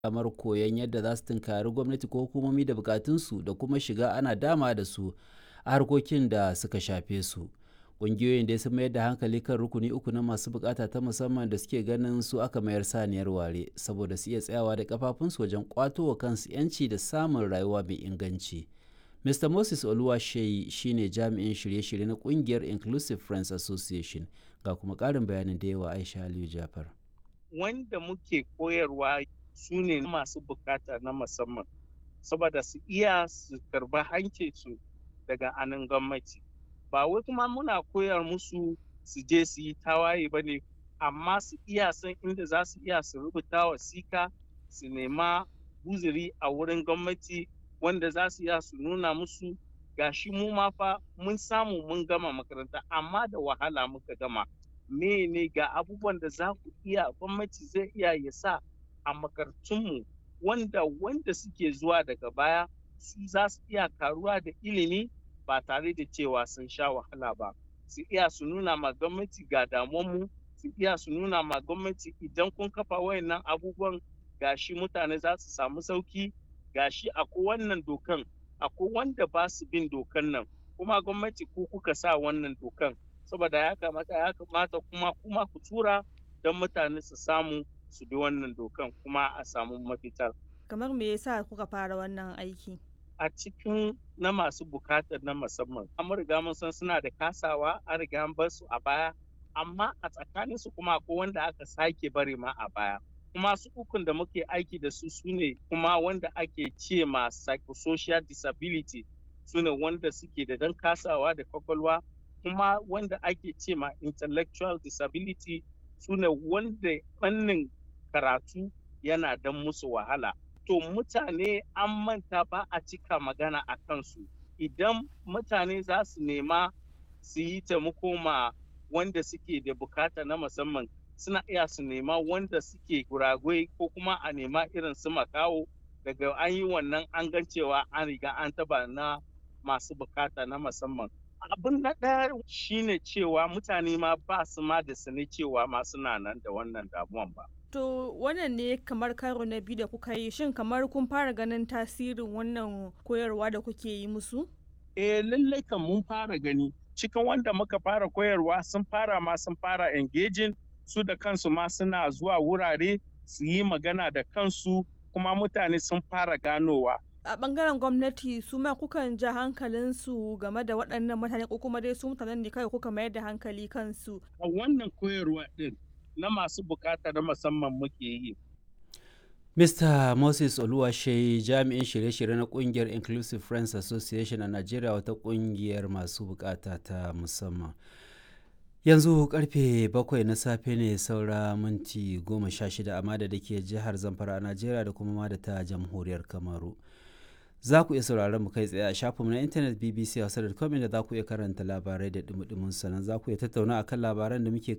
damar koyon yadda za su tunkari gwamnati ko hukumomi da bukatunsu da kuma shiga ana dama da su a harkokin da suka shafe su. Ƙungiyoyin dai sun mayar da hankali kan rukuni uku na masu bukata ta musamman da suke ganin su aka mayar saniyar ware saboda su iya tsayawa da kafafunsu wajen kwato wa kansu 'yanci da samun rayuwa mai inganci. Mr. Moses Oluwaseyi shine jami'in shirye-shirye na kungiyar Inclusive Friends Association ga kuma ƙarin bayanin da yawa Aisha Aliyu Jafar. Wanda muke koyarwa su ne masu bukata na musamman saboda su iya su karba hancinsu daga anan gwamnati. Ba wai kuma muna koyar musu su je su yi tawaye ba ne, amma su iya san inda za su iya su rubuta wasika su nema guziri a wurin gwamnati wanda za su iya su nuna musu gashi mu ma fa mun samu mun gama makaranta amma da wahala muka gama me ne ga abubuwan da za ku iya gwamnati zai iya ya sa a makarantunmu wanda wanda suke zuwa daga baya su za su iya karuwa da ilimi ba tare da cewa sun sha wahala ba su iya su nuna ma gwamnati ga damuwanmu su iya su nuna ma gwamnati idan kun kafa wayannan abubuwan gashi mutane za su samu sauki gashi akwai wannan dokan akwai wanda ba su bin dokan nan kuma gwamnati ku kuka sa wannan dokan saboda ya kamata ya kamata kuma kuma ku tura don mutane su samu su bi wannan dokan kuma a samu mafita kamar me yasa kuka fara wannan aiki a cikin na masu bukatar na musamman an riga mun san suna da kasawa an riga an bar su a baya amma a tsakaninsu kuma akwai wanda aka sake bari ma a baya kuma su ukun da muke aiki da su su ne kuma wanda ake ce ma psychosocial disability su ne wanda suke da dan kasawa da kwakwalwa kuma wanda ake ce ma intellectual disability su ne wanda fannin karatu yana dan musu wahala to mutane an manta ba a cika magana a kansu idan mutane za su nema su yi taimako ma wanda suke da bukata na musamman suna iya su nema wanda suke guragwai ko kuma a nema irin su makawo daga an yi wannan an gan cewa an riga an taba na masu bukata na musamman abin na ɗaya shine cewa mutane ma ba su ma da sani cewa ma suna nan da wannan damuwan ba To wannan ne kamar karo na biyu da kuka yi shin kamar kun fara ganin tasirin wannan koyarwa da kuke yi musu? Eh lallai kan mun fara gani cikin wanda muka fara koyarwa sun fara ma sun fara engaging su da kansu ma suna zuwa wurare su yi magana da kansu kuma mutane sun fara ganowa. A bangaren gwamnati su ma kukan ja hankalinsu game da waɗannan mutane ko kuma dai su mutanen ne kawai kuka mayar da hankali kansu. A wannan koyarwa ɗin na masu bukata na musamman muke yi. Mr. Moses Oluwashe jami'in shirye-shirye na kungiyar Inclusive Friends Association a Najeriya wata kungiyar masu bukata ta musamman. Yanzu karfe bakwai na safe ne saura minti goma sha shida amma da ke jihar Zamfara a Najeriya da kuma da ta jamhuriyar Kamaru. Za ku iya sauraron mu kai tsaye a shafinmu na intanet bbc hausa.com da za ku iya karanta labarai da dumudumin sannan za ku iya tattauna akan labaran da muke